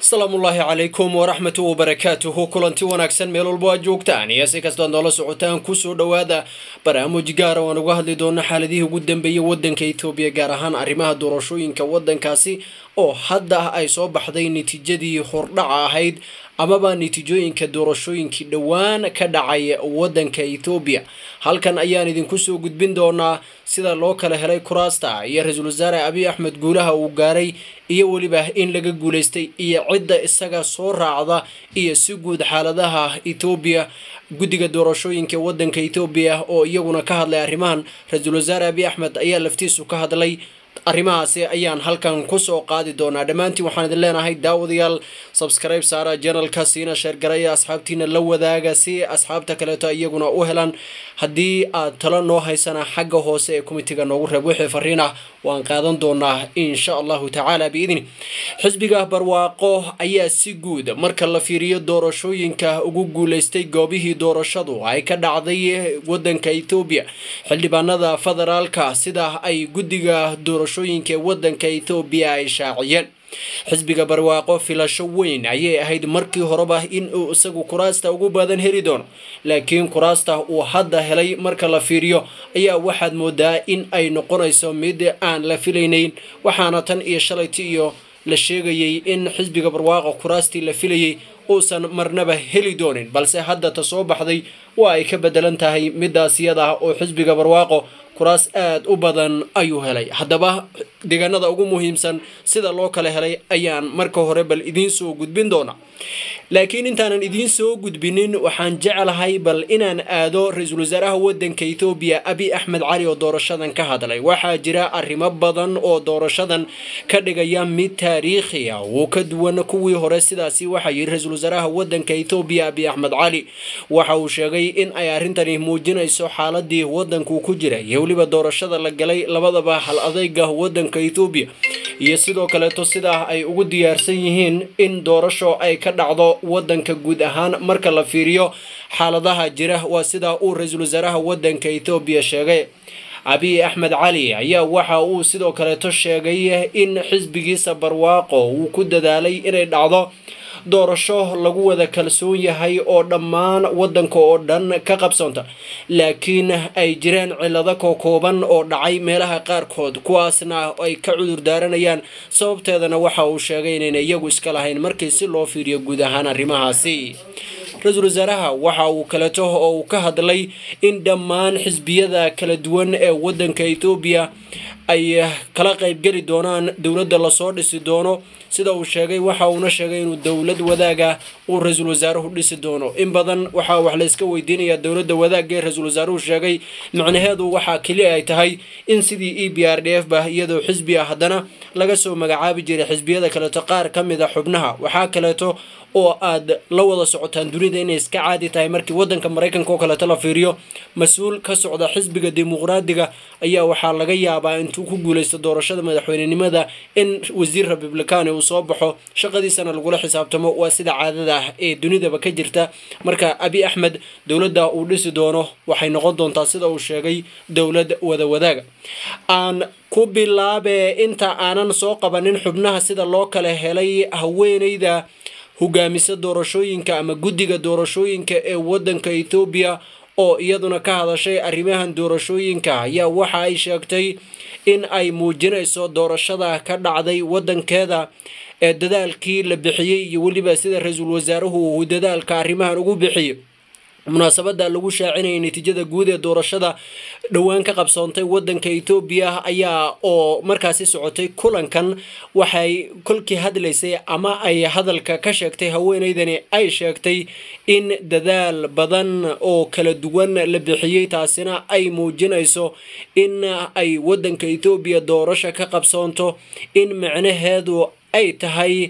asalaamullaahi calaykum waraxmatu wabarakaatuhu kulanti wanaagsan meel walbo aad joogtaan iyo si kastoad noola socotaan kusoo dhowaada barnaamij gaara waan uga hadli doona xaaladihii ugu dambeeyay wadanka etoobiya gaar ahaan arrimaha doorashooyinka wadankaasi oo hadda ay soo baxday natiijadii hordhaca ahayd amaba natiijooyinka doorashooyinkii dhowaan ka dhacay wadanka ethoobiya halkan ayaan idinku soo gudbin doonaa sida loo kala helay kuraasta iyo ra-iisul wasaare abiy axmed guulaha uu gaaray iyo weliba in laga guulaystay iyo cidda isaga soo raacda iyo si guud xaaladaha ethoobiya guddiga doorashooyinka wadanka ethoobiya oo iyaguna ka hadlay arrimahan ra-iisul wasaare abiy axmed ayaa laftiisu ka hadlay arrimahaasi ayaan halkan kusoo qaadi doonaa dhammaantiin waxaan idin leenahay daawadayaal subscribe saara janalka siina sheergaraya asxaabtiina la wadaaga si asxaabta kaleeto iyaguna u helaan haddii aad talo noo haysana xagga hoose ee komitiga noogu reeb wixii fariin ah waan qaadan doonaa insha allahu tacaala biidni xisbiga barwaaqo ayaa si guud marka la fiiriyo doorashooyinka ugu guulaystay goobihii doorashadu ay ka dhacday wadanka ethoobiya xildhibaanada federaalka sida ay guddiga doorashooyinka ee wadanka ethoobiya ay shaaciyeen xisbiga barwaaqo filasho weyn ayay ahayd markii horeba in uu isagu kuraasta ugu badan heli doono laakiin kuraasta uu hadda helay marka la fiiriyo ayaa waxaad moodaa in ay noqonayso mid aan la filaynayn waxaana tan iyo shalayta iyo la sheegayay in xisbiga barwaaqo kuraastii la filayay uusan marnaba heli doonin balse hadda ta soo baxday waa ay ka bedelan tahay midaas iyada ah oo xisbiga barwaaqo kuraas aada u badan ayuu helay haddaba deegaanada ugu muhiimsan sida loo kala helay ayaan marka hore bal idiin soo gudbin doonaa laakiin intaanan idiin soo gudbinin waxaan jeclahay bal inaan aado ra-iisul wasaaraha wadanka ethoobiya abiy axmed cali oo doorashadan ka hadlay waxaa jira arrimo badan oo doorashadan ka dhigaya mid taariikhi ah uu ka duwan kuwii hore sidaasi waxaa yidhi ra-iisul wasaaraha wadanka ethoobiya abiy axmed cali waxa uu sheegay in ay arrintani muujinayso xaaladii wadanku ku jira iyo weliba doorashada la galay labadaba hal adeyga wadanka ethoobiya iyo sidoo kaleeto sidaa ay ugu diyaarsan yihiin in doorasho ay ka dhacdo wadanka guud ahaan marka la fiiriyo xaaladaha jira waa sidaa uu ra-iisul wasaaraha wadanka ethoobiya sheegay abiy axmed cali ayaa waxa uu sidoo kaleeto sheegay in xisbigiisa barwaaqo uu ku dadaalay inay dhacdo doorasho lagu wada kalsoon yahay oo dhammaan wadanka oo dhan ka qabsoonta laakiin ay jiraan cilado kokooban oo dhacay meelaha qaarkood kuwaasna ay ka cudur daaranayaan sababteedana waxa uu sheegay inayna iyagu iska lahayn markii si loo fiiriyo guud ahaan arrimahaasi ra-iisul wasaaraha waxa uu kaleeto oo uu ka hadlay in dhammaan xisbiyada kala duwan ee wadanka ethoobiya ay kala qaybgeli doonaan dowladda lasoo dhisi doono sida uu sheegay waxa uuna sheegay inuu dowlad wadaaga uu ra-iisul wasaaruhu dhisi doono in badan waxaa wax la iska weydiinayaa dowladda wadaagga ee ra-iisul wasaaruhu sheegay macnaheedu waxaa keli ay tahay in sidii e b r d f ba iyadoo xisbi ah haddana laga soo magacaabi jiray xisbiyada kaleeto qaar ka mid a xubnaha waxaa kaleeto oo aad la wada socotaan dunida inay iska caadi tahay markii wadanka maraykanka oo kaleeto la fiiriyo mas-uul ka socda xisbiga dimuqraadiga ayaa waxaa laga yaabaa intuu ku guuleysto doorashada madaxweynenimada in wasiir republicani uu soo baxo shaqadiisana lagula xisaabtamo waa sida caadada ah ee dunidaba ka jirta marka abiy axmed dowladda uu dhisi doono waxay noqon doontaa sida uu sheegay dowlad wada wadaaga aan ku bilaabe inta aanan soo qabanin xubnaha sida loo kala helay haweeneyda hogaamisa doorashooyinka ama guddiga doorashooyinka ee wadanka ethoobiya oo iyaduna ka hadashay arrimahan doorashooyinka ayaa waxa ay sheegtay in ay muujinayso doorashada ka dhacday wadankeeda ee dadaalkii la bixiyey iyo weliba sida ra-iisul wasaaruhu uu dadaalka arrimahan ugu bixiyo munaasabada lagu shaacinayay natiijada guud ee doorashada dhowaan ka qabsoontay wadanka ethoobiya ayaa oo markaasi socotay kulankan waxay kolkii hadlaysay ama ay hadalka ka sheegtay haweeneydani ay sheegtay in dadaal badan oo kala duwan la bixiyey taasina ay muujinayso in ay wadanka ethoobiya doorasho ka qabsoonto in macnaheedu ay tahay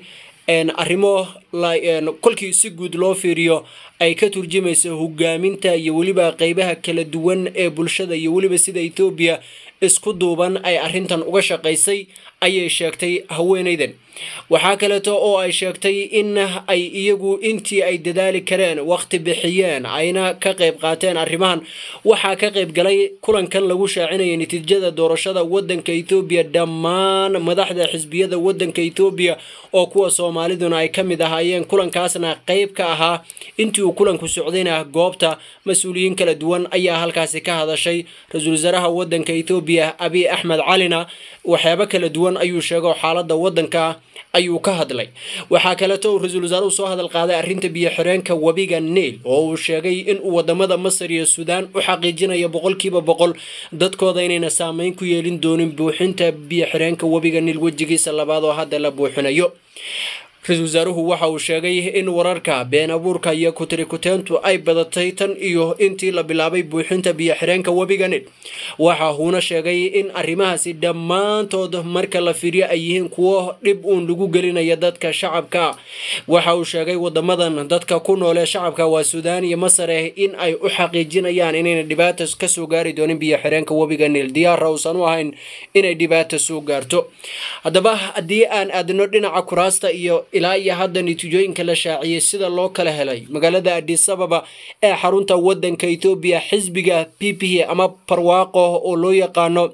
arrimo kolkii si guud loo fiiriyo ay ka turjumayso hogaaminta iyo weliba qeybaha kala duwan ee bulshada iyo weliba sida ethoobiya isku duuban ay arrintan uga shaqaysay ayay sheegtay haweenaydan waxaa kaleeto oo ay sheegtay in ay iyagu intii ay dadaali kareen waqti bixiyeen ayna ka qayb qaateen arrimahan waxaa ka qayb galay kulankan lagu shaacinaya natiijada doorashada wadanka ethoobiya dhammaan madaxda xisbiyada wadanka ethoobiya oo kuwa soomaaliduna ay ka mid ahaayeen kulankaasna qayb ka ahaa intii uu kulanku socdayna goobta mas-uuliyiin kala duwan ayaa halkaasi ka hadashay ra-iisul wasaaraha wadanka ethoobiya abiy axmed calina waxyaabo kala duwan ayuu sheego xaalada wadanka ayuu ka hadlay waxaa kaleeto uu ra-iisul wasaaruhu soo hadal qaaday arrinta biyo xireenka webiga neil oo uu sheegay inuu wadamada masar iyo suudaan u xaqiijinayo boqolkiiba boqol dadkooda inayna saameyn ku yeelin doonin buuxinta biyo xireenka webiga niil wejigiisa labaad oo hadda la buuxinayo ra-iisul wasaaruhu waxa uu sheegay in wararka been abuurka iyo kutirikuteentu ay badatay tan iyo intii la bilaabay buuxinta biyo xireenka webiga nil waxa uuna sheegay in arrimahaasi dhammaantood marka la fiiriyo ay yihiin kuwo dhib uun lagu gelinaya dadka shacabka waxa uu sheegay wadamadan dadka ku noolee shacabka waa suudaan iyo masare in ay u xaqiijinayaan inayna dhibaata kasoo gaari doonin biyo xireenka webiga nil diyaara uusan u ahayn inay dhibaata soo gaarto haddaba haddii aan aadno dhinaca kuraasta iyo ilaa iyo hadda natiijooyinka la shaaciyey sida loo kala helay magaalada adis ababa ee xarunta wadanka ethoobiya xisbiga p p ama barwaaqo oo loo yaqaano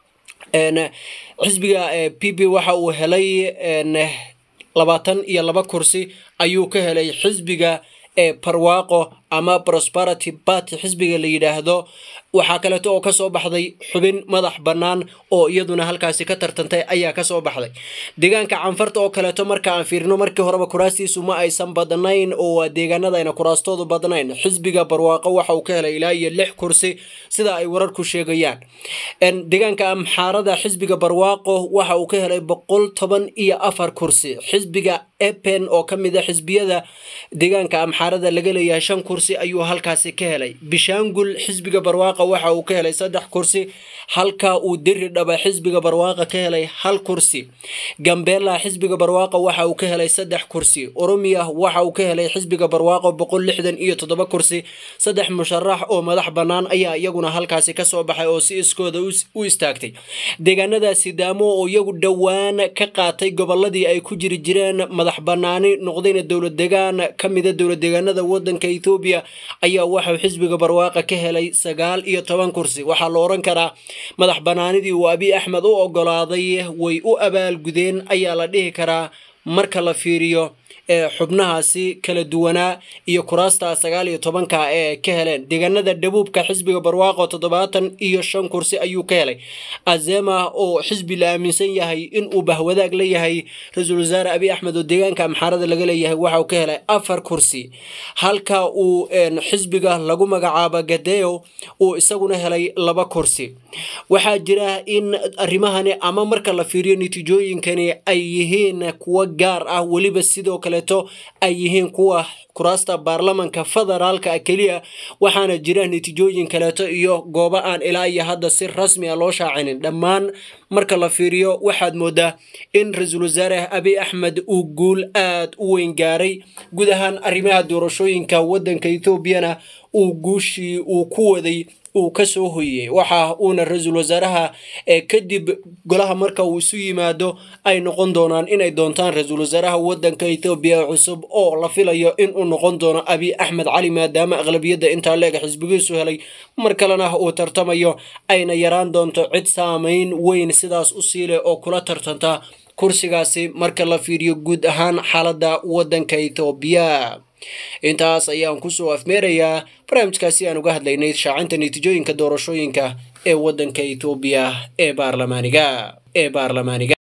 xisbiga p p waxa uu helay labaatan iyo laba kursi ayuu ka helay xisbiga barwaaqo ama prosperity party xisbiga la yidhaahdo waxaa kaleeto oo kasoo baxday xubin madax bannaan oo iyaduna halkaasi ka tartantay ayaa kasoo baxday deegaanka canfarta oo kaleeto marka aan fiirino markii horeba kuraastiisu ma aysan badnayn oo waa deegaanada ayna kuraastoodu badnayn xisbiga barwaaqo waxa uu ka helay ilaa iyo lix kursi sida ay wararku sheegayaan deegaanka amxaarada xisbiga barwaaqo waxa uu ka helay boqol toban iyo afar kursi xisbiga epen oo ka mid a xisbiyada deegaanka amxaarada laga leeyahay shan kursi ayuu halkaasi ka helay bishaangul xisbiga barwaaqa waxa uu ka helay saddex kursi halka uu diri dhaba xisbiga barwaaqa ka helay hal kursi gambela xisbiga barwaaqa waxa uu ka helay saddex kursi oromiya waxa uu ka helay xisbiga barwaaqo boqol lixdan iyo toddoba kursi saddex musharax oo madax bannaan ayaa iyaguna halkaasi kasoo baxay oo si iskooda u istaagtay deegaanada sidaamo oo iyagu dhowaan ka qaatay goboladii ay ku jiri jireen madax banaani noqdayna dowlad degaan ka mida dowlad deegaanada wadanka ethoobiya ayaa waxau xisbiga barwaaqa ka helay sagaal iyo toban kursi waxaa la oran karaa madax banaanidii uu abiy axmed u ogolaaday way u abaalgudeen ayaa la dhihi karaa marka la fiiriyo xubnahaasi kala duwanaa iyo kuraasta sagaal iyo tobanka ee ka heleen deegaanada dhabuubka xisbiga barwaaqo toddobaatan iyo shan kursi ayuu ka helay azema oo xisbi la aaminsan yahay inuu bahwadaag la yahay ra-iisul wasaare abiy axmed oo deegaanka amxaarada laga leeyahay waxauu ka helay afar kursi halka uu xisbiga lagu magacaabo gadeo uu isaguna helay laba kursi waxaa jira in arrimahani ama marka la fiiriyo natiijooyinkani ay yihiin kuwo gaar ah weliba sidoo kaleeto ay yihiin kuwa kuraasta baarlamanka federaalka keliya waxaana jira natiijooyin kaleeto iyo goobo aan ilaa iyo hadda si rasmi a loo shaacinin dhammaan marka la fiiriyo waxaad moodaa in ra-iisul wasaare abiy axmed uu guul aad u weyn gaaray guud ahaan arrimaha doorashooyinka wadanka ethoobiana uu guushii uu ku waday uu kasoo hoyey waxa uuna ra-iisul wasaaraha kadib golaha marka uu isu yimaado ay noqon doonaan inay doontaan ra-iisul wasaaraha wadanka ethoobiya cusub oo la filayo inuu noqon doono abiy axmed cali maadaama aqlabiyadda intaa leega xisbigiisu helay mar kalena uu tartamayo ayna yaraan doonto cid saameyn weyn sidaas u siileh oo kula tartanta kursigaasi marka la fiiriyo guud ahaan xaaladda wadanka ethoobiya intaas ayaan kusoo afmeerayaa barnaamijkaasi aan uga hadlaynay shaacinta natiijooyinka doorashooyinka ee wadanka ethoobiya ee baarlamaaniga ee baarlamaaniga